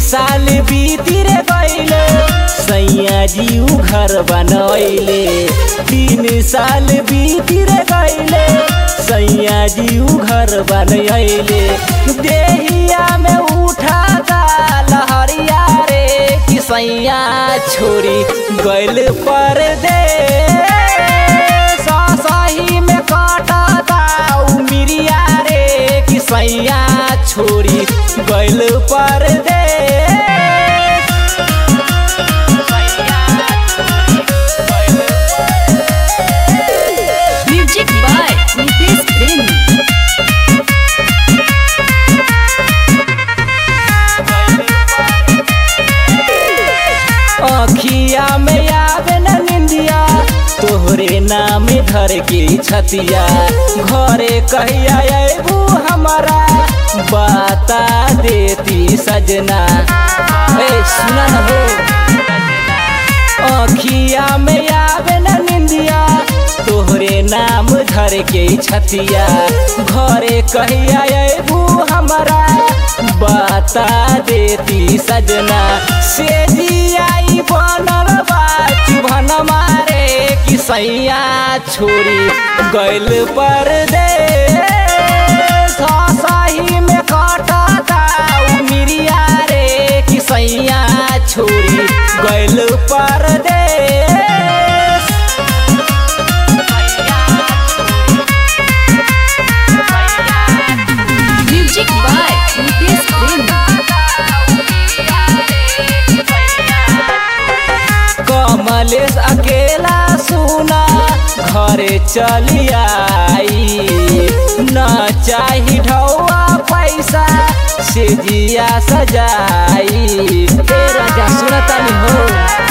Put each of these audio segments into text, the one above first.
साल बीती रे गईले सैया जी उ घर बनैले तीन साल बीती रे गईले सैया जी उ घर बनैले देहिया में उठा दा लहरिया रे कि सैया छोरी गइल पर दे सही में काटा दा उमिरिया रे कि सैया छोरी गइल पर दे म्यूजिक बाय नितेश प्रेमी अखिया में आवे न निंदिया तोहरे नाम धर के छतिया घरे कहिया अबू हमारा बता देती सजना ए सुना न हो अखिया में आवे न निंदिया तोहरे नाम धर के छतिया घरे कहिया अबू हमारा बता देती सजना से जियाई बनल बा चुभन मारे कि सैया छोरी गइल पर दे सही में काटा दा उमिरिया रे कि सैया छोरी गइल पर दे म्यूजिक बाय नितेश प्रेमी कमलेश अकेला सुना घरे चली आई न चाही ढौआ पैसा से जिया सजाई ए राजा सुनतानी हो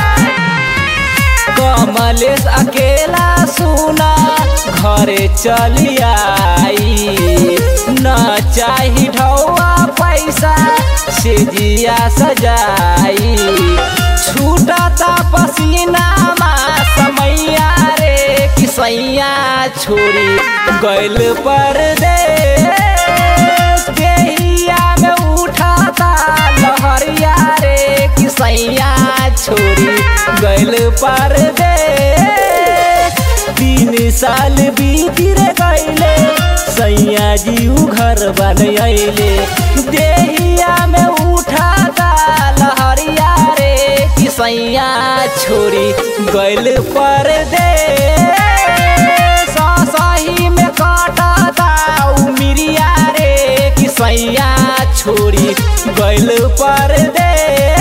कमलेश अकेला सुना घरे चली आई न चाही ढौआ पैसा से जिया सजाई छूटता पसीना मा समैया रे कि सैया छोरी गइल पर दे देहिया में उठाता लहरिया रे कि सैया छोरी गइल पर दे तीन साल बीती रे गइले सैया जी उ घर बनैले देहिया में उठाता लहरिया रे कि सैया छोरी गइल पर दे सही में काटा दा उमिरिया रे कि सैया छोरी गइल पर दे